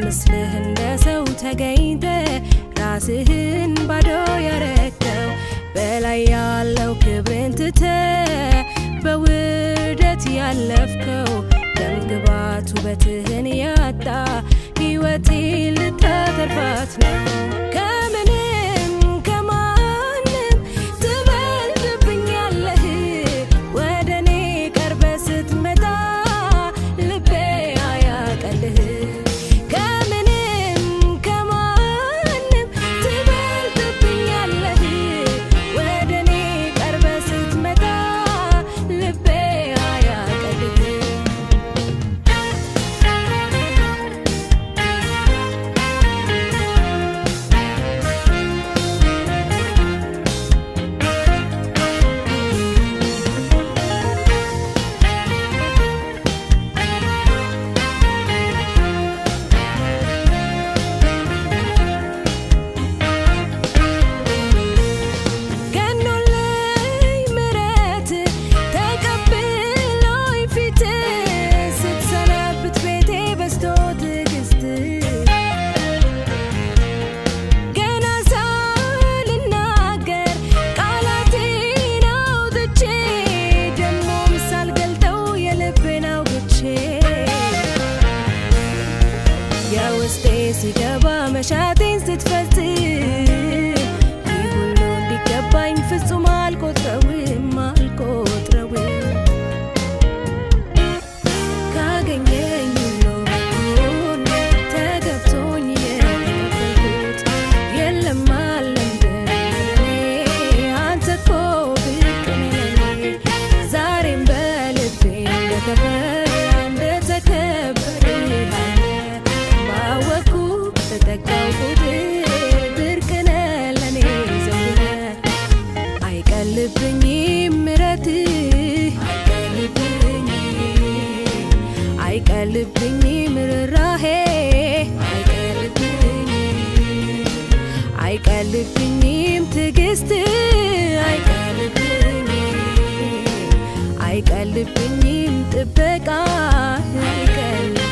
ምስልህ እንደ ሰው ተገኝተ ራስህን ባዶ ያረከው በላይ ያለው ክብርን ትተ በውርደት ያለፍከው ደም ግባት ውበትህን ያጣ ሕይወቴ ልታተርፋት ነው ከምንም ከማንም ትበልጥብኛለህ ወደ እኔ ቀርበ ስትመጣ ልቤ አያቀልህ ከምንም ከማንም ትበልጥብኛለህ ወደ እኔ ቀርበ ስትመጣ ልቤ አያቀልህ ገኖልኝ ምረት ተቀብሎኝ ፊት ስትሰነብት ቤቴ በስቶ ትዕግስት ገና ሳልናገር ቃላቴን አውጥቼ ደሞም ሳልገልጠው የልቤን አውግቼ የውስጤ ሲገባ መሻቴን ስትፈጽም ይህ ሁሉ እንዲገባኝ ፍጹም አልቆጥረውም አልቆጥረውም ካገኘኝ ሁሉ በኩል ተገብቶኝ የተቀበልኩት የለም አለም እንደኔ አንተ እኮ ብቅ ነህ ለኔ ዛሬም በልቤ እንደተፈራ እንደተከበረ ያለ ባወኩ ተጠጋው ቁጥር ብርቅ ነህ ለኔ ዘውድ ነህ አይቀልብኝም ምሕረትህ አይቀልብኝም አይቀልብኝም ርኅራኄ አይቀልብኝም አይቀልብኝም ትዕግስት አይቀልብኝም አይቀልብኝም ጥበቃ አይቀልብኝም